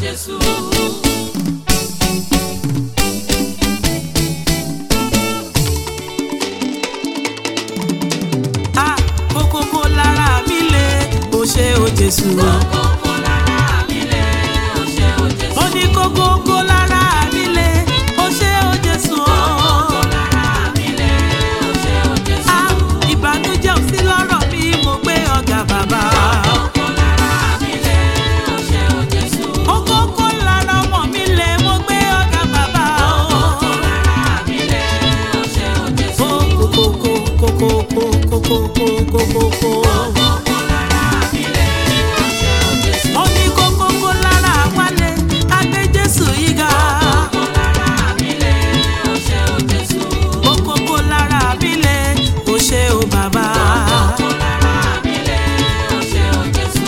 Jésù. Ah, kókókó lára mi le ó ṣe ó Jésù. Kókó lára mi lé, ó ṣe ó Jésù. ó ní kókókó lára mi le ó ṣe ó Jésù. Kókó lára mi lé, ó ṣe ó Jésù. Ah, ìbànújẹ́ ò sí lọ́rọ̀ mi mo gbé ọ̀gá bàbá. Kókó lára mi lé, ó ṣe ó Jésù. kókókó lára ọmọ mi le mo gbé ọ̀gá bàbá. Kókó lára mi lé, ó ṣe ó Jésù. Ó kókókó kókókó kókókó kókókó. Kókó lára mi lé, ó ṣe ó Jésù. ó ní kókókó lára wálé agbé Jésù yìí ga. Kókó lára mi lé, ó ṣe ó Jésù. kókókó lára mi le ó ṣe ó bàbá. Kókó lára mi lé, ó ṣe ó Jésù.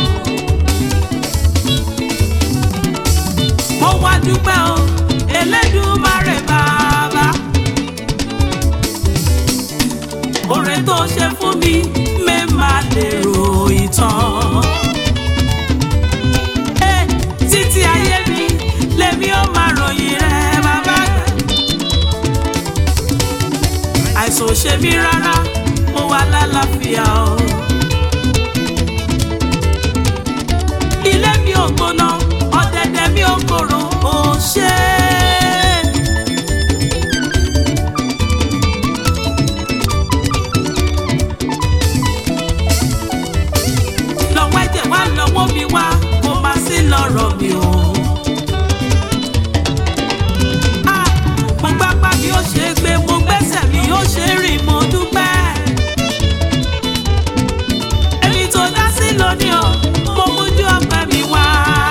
mo wá dúpẹ́ o Elédùmarè bàbá. oore tó ṣe fún mi mẹ́ máa lè ro ìtàn. Eh, títí ayé mi lèmi ó máa ròyìn rẹ bàbá àgbà. àìsàn ò ṣe mí rárá mo wà lálàáfíà o. ilé mi ò gbóná ọ̀dẹ̀dẹ̀ mi ò korò ó ṣe é. lọ́wọ́ ẹ̀jẹ̀ wá lọ́wọ́ mi wá kó má sí lọ́rọ̀ mi o. Ah, mo gbápá mi ó ṣe é gbé mo gbẹ́sẹ̀ mi ó ṣe é rìn mo dúpẹ́. èmi tó dá sí lónìí o mo mójú ọpẹ́ mi wá.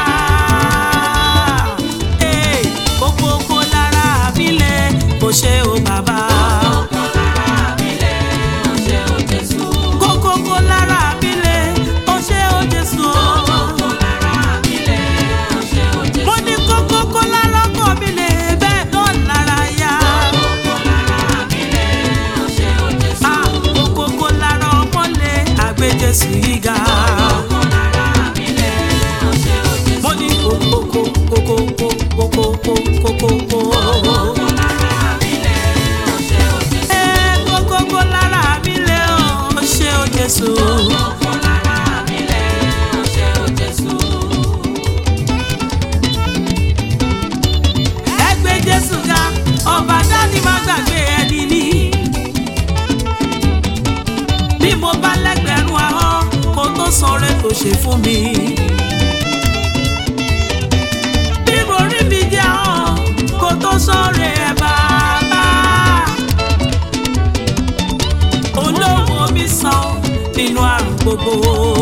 Eh, kókókó lára mi lè kó ṣe o bàbá. Kókó lára mi lé, ó ṣe ó Jésù. kókókó lára mi lè ó ṣe o Jésù o. Kókó lára mi lé, ó ṣe ó Jésù. mo ní kókó kó lára ọkọ mi lè bẹ́ẹ̀ náà lára yá. Kókó lára mi lé, ó ṣe ó Jésù. Ah, kókó kó lára ọmọ lè àgbé Jésù yìí ga. Kókó lára mi lé, ó ṣe ó Jésù. mo ní kókó kókó kókó kókó kókó kókó. Kókó lára mi lé, ó ṣe ó Jésù. Ẹ kókó kó lára mi lè ó ṣe o Jésù. Kókó lára mi lé, ó ṣe ó Jésù. Ẹ gbé Jésù ga ọba dání má gbàgbé ẹni ní. bí mo bá lẹ́gbẹ̀rún ahọ́n kó tó sọ̀rọ̀ tó ṣe fún mi. bí mo rí mi jẹ́ ahọ́n kó tó sọ̀rọ̀ ẹ̀ bàbá. olówó mi sàn nínú àrùn gbogbo.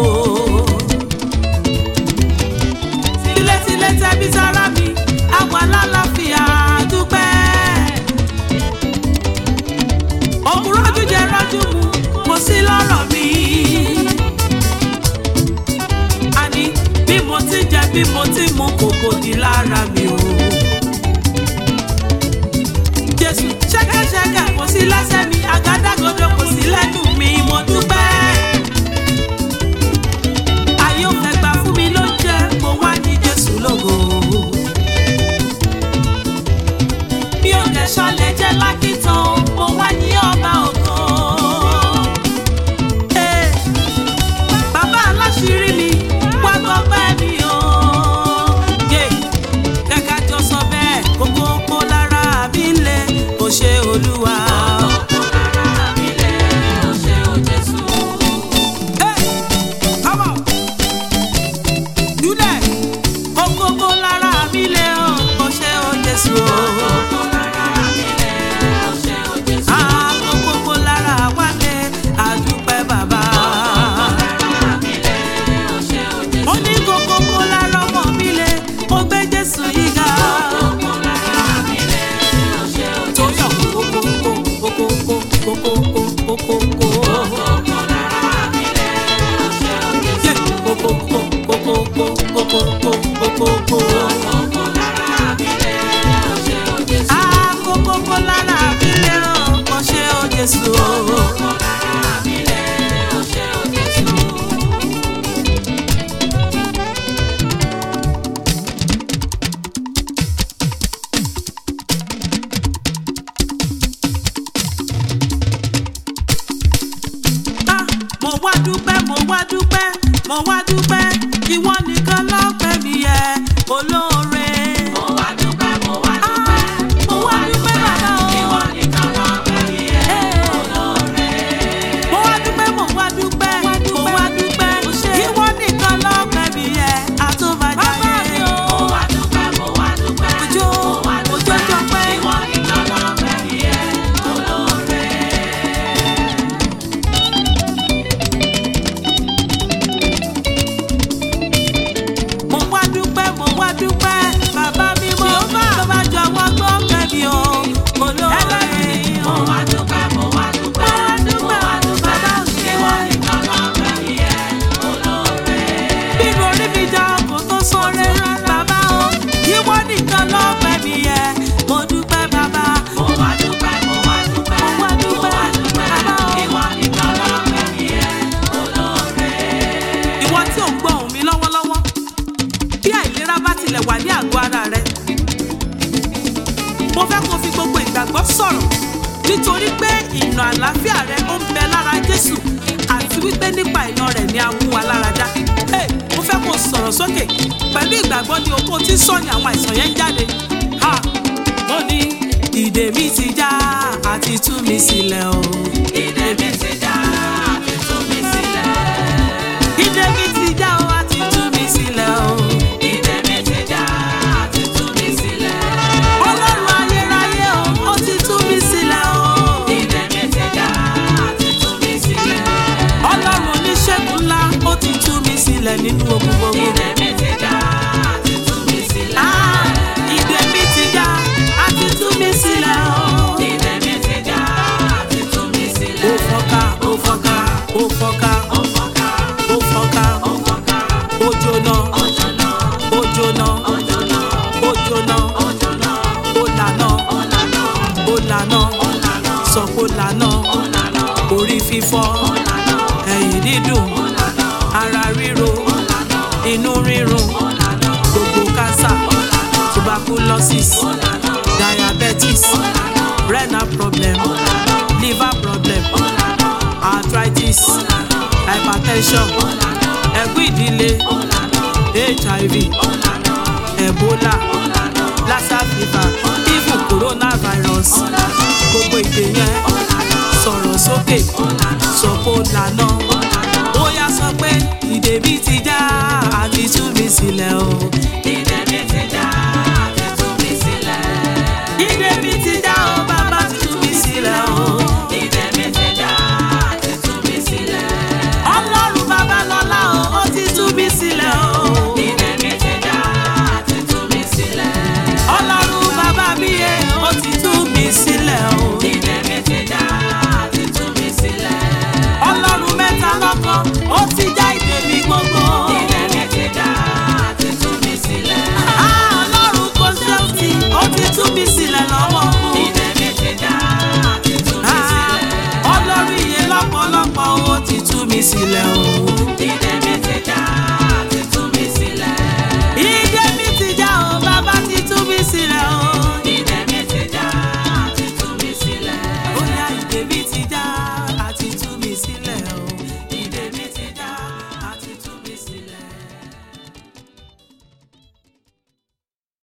tilétilé tẹbí sára mi àwa lálàáfíà dúpẹ́. òkúrò jíjẹ rọ́jú mu kò sí lọ́rọ̀ mi. àní bí mo ti jẹ bí mo ti mu kòkò di lára mi o. jésù ṣẹ́kẹ́ṣẹkẹ̀ kò sí lẹ́sẹ̀ mi àgádágodo kò sí lẹ́nu mi mo dúpẹ́. ayé ò fẹ́ gbà fún mi ló jẹ́ mo wá ní jésù lógo. mi ò dẹ̀ ṣọlẹ̀ jẹ́ lákìtàn mo wá ní ọba ògo. Eh, bàbá aláṣírí mi wá gbọ́pẹ́ mi o. Yeah, kẹ́kẹ́ jọ sọ bẹ́ẹ̀ kókó kó lára mi lé kò ṣe olúwa. Kókó lára mi lé, ó ṣe ó Jésù. Hey, come on. Do that. Kókó kó lára mi lé o kò ṣe o Jésù o. Kókó lára mi lé, ó ṣe ó Jésù. Ah, kókó kó lára wálé àdúpẹ́ bàbá. Lára mi lé, ó ṣe ó Jésù. Mo ní kókó kó lára ọmọ mi lé mo gbé Jésù yìí ga. Kókó lára mi lé, ó ṣe ó Jésù. Tóyọ̀ kókó kó kókó kó kókó kó kókó kó. Kókó lára mi lé, ó ṣe ó Jésù. Yeah, kókó kó kókó kó kókó kó kókó kó. Kókó lára mi lé, ó ṣe ó Jésù. Ah, kókó kó lára mi lé o kò ṣe o Jésù o. Kókó lára mi lé, ó ṣe ó Jésù. wá dúpẹ́ mo wá dúpẹ́ ìwọ nìkan lọ́pẹ́ mi yẹ olóore. Mo wá dúpẹ́, mo wá dúpẹ́, mo wá dúpẹ́ bàbá o. ìwọ nìkan lọ́pẹ́ mi yẹ olóore. mo wá dúpẹ́ mo wá dúpẹ́ mo wá dúpẹ́ ìwọ nìkan lọ́pẹ́ mi yẹ àtúbàjáde. Mo wá dúpẹ́, mo wá dúpẹ́, Òjò, mo wá òjò dúpẹ́, jọpẹ́. ìwọ nìkan lọ́pẹ́ mi yẹ olóore. mo wá dúpẹ́ mo wá dúpẹ́ bàbá mi mo bá bàbá jọ̀wọ́ gbọ́ kẹ́mi o olóore. Mo wá dúpẹ́, mo wá dúpẹ́, mo wá dúpẹ́, ìwọ nìkan lọ́pẹ́ mi yẹ olóore. bínú orí mi já ọkọ̀ tó sọ̀rẹ́ bàbá o ìwọ nìkan lọ́pẹ́ mi yẹ mo dúpẹ́ bàbá. Mo wá dúpẹ́, mo wá dúpẹ́, Mo wá dúpẹ́, mo wá dúpẹ́, bàbá o. ìwọ nìkan lọ́pẹ́ mi yẹ olóore. ìwọ tí ò ń gbọ́ ohùn mi lọ́wọ́lọ́wọ́ bí àìlera bá tilẹ̀ wà ní àgọ́ ara rẹ mo fẹ́ kó fi gbogbo ìgbàgbọ́ sọ̀rọ̀ nítorí pé ìnà àlàáfíà rẹ ó ń bẹ lára Jésù àti wípé nípa ìnà rẹ̀ ni a mú wa lára dá Hey, mo fẹ́ kó sọ̀rọ̀ sókè pẹ̀lú ìgbàgbọ́ ni okó tí ń sọ ni àwọn àìsàn yẹn ń jáde Ha! mo ní ìdè mi ti já àti tú mi sílẹ̀ o Ìdè mi ti já, àti tú mi sílẹ̀. ìdè mi ti já o àti tú mi sílẹ̀ o. Ìdè mi ti já, àti tú mi sílẹ̀. Ọlọ́run ayérayé o, ó ti tú mi sílẹ̀ o. Ìdè mi ti já, àti tú mi sílẹ̀. Ọlọ́run oníṣègùn ńlá, ó ti tú mi sílẹ̀ nínú ogun gbogbo. Ìdè mi ti já, àti tú mi sílẹ̀. Ah, ìdè mi ti já, a ti tú mi sílẹ̀ o. Ìdè mi ti já, àti tú mi Ó sílẹ̀. fọ́nká, ó fọ́nká, ó fọ́nká, Ó fọ́nká, ó fọ́nká, ó fọ́nká, ó jóná, ó jóná, ó jóná, ó jóná, ó jóná, ó jóná, ó lànà, ó lànà, ó lànà, ó lànà, sọ pé ó lànà, ó lànà, orí fífọ́, ó lànà, ẹ̀yìn dídùn, ó lànà, ara ríro, ó lànà, inú rírun. ó lànà, gbogbo cancer ó lànà, tuberculosis ó lànà, diabetes ó lànà, renal problem ó lànà, liver problem ó lànà, arthritis ó lànà, hypertension ó lànà, ẹ̀gún ìdílé ó lànà, hiv ó lànà, ebola ó lànà, lassa fever even coronavirus gbogbo ìdè yẹn sọ̀rọ̀ sókè sọ pé ó lànà ó yá sọ pé